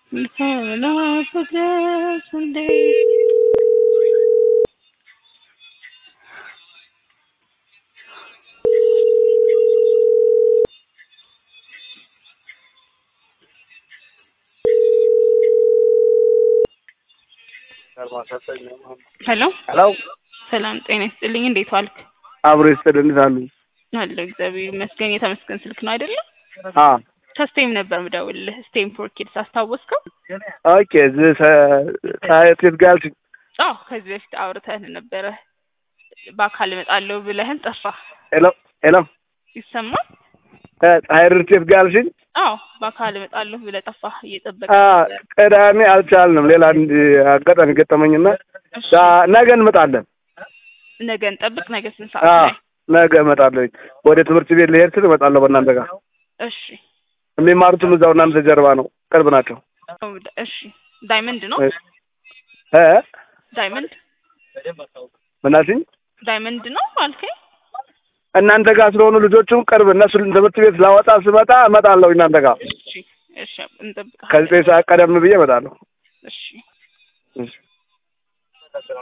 ናፍቀሽ እንዴ ሄሎ ሄሎ ሰላም ጤና ይስጥልኝ። እንዴት ዋልክ? አብሮ ይስጥልን። እንዴት አሉ? አለሁ እግዚአብሔር ይመስገን። የተመስገን ስልክ ነው አይደለም? አ ከስቴም ነበር ምደውልልህ። ስቴም ፎር ኪድስ አስታወስከው? ኦኬ ዝ ሳይት ጋር አልሽኝ። አዎ ከዚህ በፊት አውርተን ነበረ። በአካል እመጣለሁ ብለህን ጠፋህ። ሄሎ ሄሎ ይሰማል? ፀሐይ ርቴት ጋር አልሽኝ። አዎ በአካል እመጣለሁ ብለህ ጠፋህ። እየጠበቅ አ ቅዳሜ አልቻልንም። ሌላ አንድ አጋጣሚ ገጠመኝና ዳ- ነገ እንመጣለን። ነገ እንጠብቅ። ነገ ስንት አ ሰዓት ላይ? ነገ እመጣለሁ። ወደ ትምህርት ቤት ልሄድ ስል እመጣለሁ በእናንተ ጋር። እሺ የሚማሩትም እዛው እናንተ ጀርባ ነው፣ ቅርብ ናቸው። እሺ ዳይመንድ ነው እ ዳይመንድ ምን አልሽኝ? ዳይመንድ ነው አልከኝ። እናንተ ጋር ስለሆኑ ልጆቹም ቅርብ እነሱ ትምህርት ቤት ላወጣ ስመጣ እመጣለሁ እናንተ ጋር እሺ እሺ እንጠብቃለን። ከዘጠኝ ሰዓት ቀደም ብዬ እመጣለሁ። እሺ እሺ